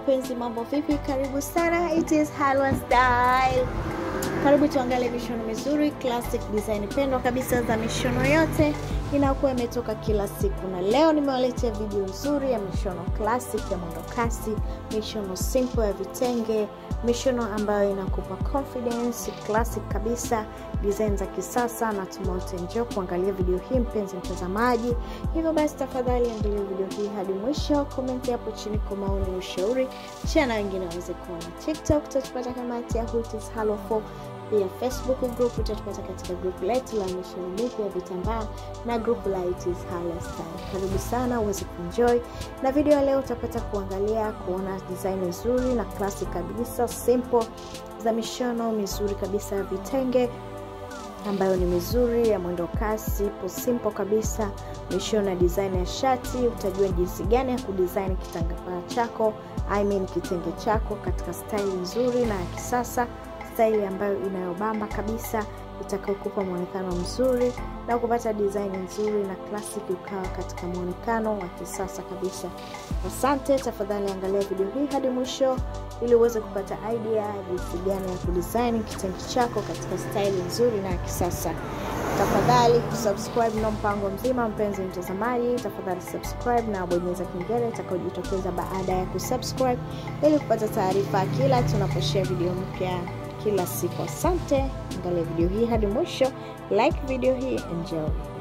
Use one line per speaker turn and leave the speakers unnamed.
mpenzi, mambo vipi? Karibu sana, it is Halwa Style. Karibu tuangalie mishono mizuri classic design pendwa kabisa za mishono yote inakuwa imetoka kila siku, na leo nimewaletea video nzuri ya mishono classic ya mwendo kasi, mishono simple ya vitenge, mishono ambayo inakupa confidence classic kabisa, design za kisasa, na tumeote njoo kuangalia video hii mpenzi mtazamaji. Hivyo basi, tafadhali angalia video hii hadi mwisho, komenti hapo chini kwa maoni, ushauri, share na wengine waweze kuona. TikTok utatupata kama @itis halo4 pia Facebook group utatupata katika group letu la mishono mipya ya vitambaa na group la It is Halwa Style. Karibu sana uweze kuenjoy na video ya leo. Utapata kuangalia kuona design nzuri na classic kabisa simple za mishono mizuri kabisa ya vitenge ambayo ni mizuri ya mwendo kasi, ipo simple kabisa. Mishono ya design ya shati, utajua jinsi gani ya kudesign kitambaa chako, I mean kitenge chako katika style nzuri na ya kisasa staili ambayo inayobamba kabisa itakayokupa mwonekano mzuri na kupata design nzuri na classic ukawa katika mwonekano wa kisasa kabisa. Asante, tafadhali angalia video hii hadi mwisho ili uweze kupata idea jinsi gani ya kudesign kitenge chako katika staili nzuri na ya kisasa. Tafadhali kusubscribe na mpango mzima, mpenzi mtazamaji, tafadhali subscribe na bonyeza kengele itakayojitokeza baada ya kusubscribe ili kupata taarifa kila tunaposhare video mpya kila siku. Asante, angalia video hii hadi mwisho, like video hii, enjoy.